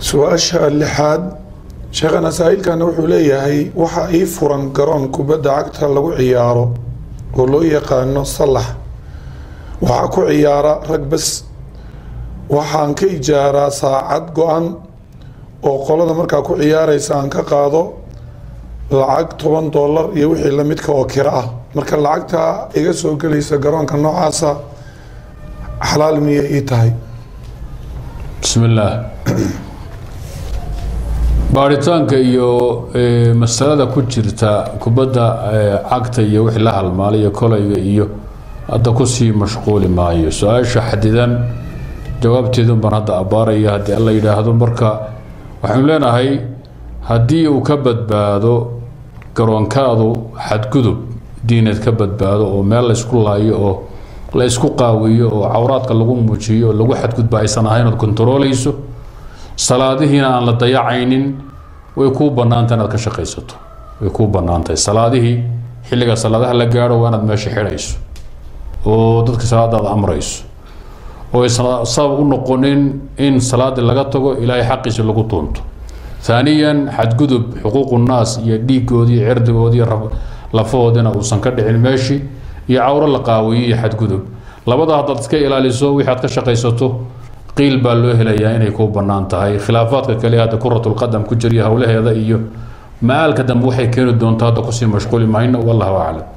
su-aasha lixaad sheekhana saa'ilkana wuxuu leeyahay waxa ii furan garoon kubadda cagta lagu ciyaaro oo loo yaqaano sallax waxaa ku ciyaara rag bas waxaan ka ijaaraa saacad go-an oo qolada markaa ku ciyaaraysa aan ka qaado lacag toban dollar iyo wixii lamidka oo kiro ah marka lacagta iga soo gelaysa garoonka noocaasa xalaal miyay ii tahay bismi illaah baaritaanka iyo masalada ku jirta kubadda cagta iyo wixii la halmaalay iyo kolayga iyo hadda kusii mashquuli maayo su-aasha xadidan jawaabteedun baan hadda abbaaraya haddii alla yidhaahdo marka waxaynu leenahay haddii uu ka badbaado garoonkaadu xadgudub diineed ka badbaado oo meel laysku laayo oo la ysku qaawiyo oo cawraadka lagu muujiyo oo lagu xadgudba aysan ahayn ood kontaroolayso salaadihiina aan la dayacaynin way kuu bannaantay inaad ka shaqaysato way kuu bannaantahay salaadihii xilliga salaadaha la gaadho waa inaad meesha xidhayso oo dadka salaadaada amrayso oo aysan sabab u noqonin in salaadii laga tago ilaahay xaqiisa lagu tuunto haaniyan xadgudub xuquuqu naas iyo dhiigoodii iyo cirdigoodii lafahoodina uusan ka dhicin meeshii iyo cawro la qaawiyo iyo xadgudub labada haddaad iska ilaaliso wixii aad ka shaqaysato qiil baa loo helayaa inay kuu bannaan tahay khilaafaadka kale hadda kuratulqadam ku jiriya howlaheeda iyo ma-aalka dambe waxay keeni doonto hadda kusii mashquuli mayno wallahu aclam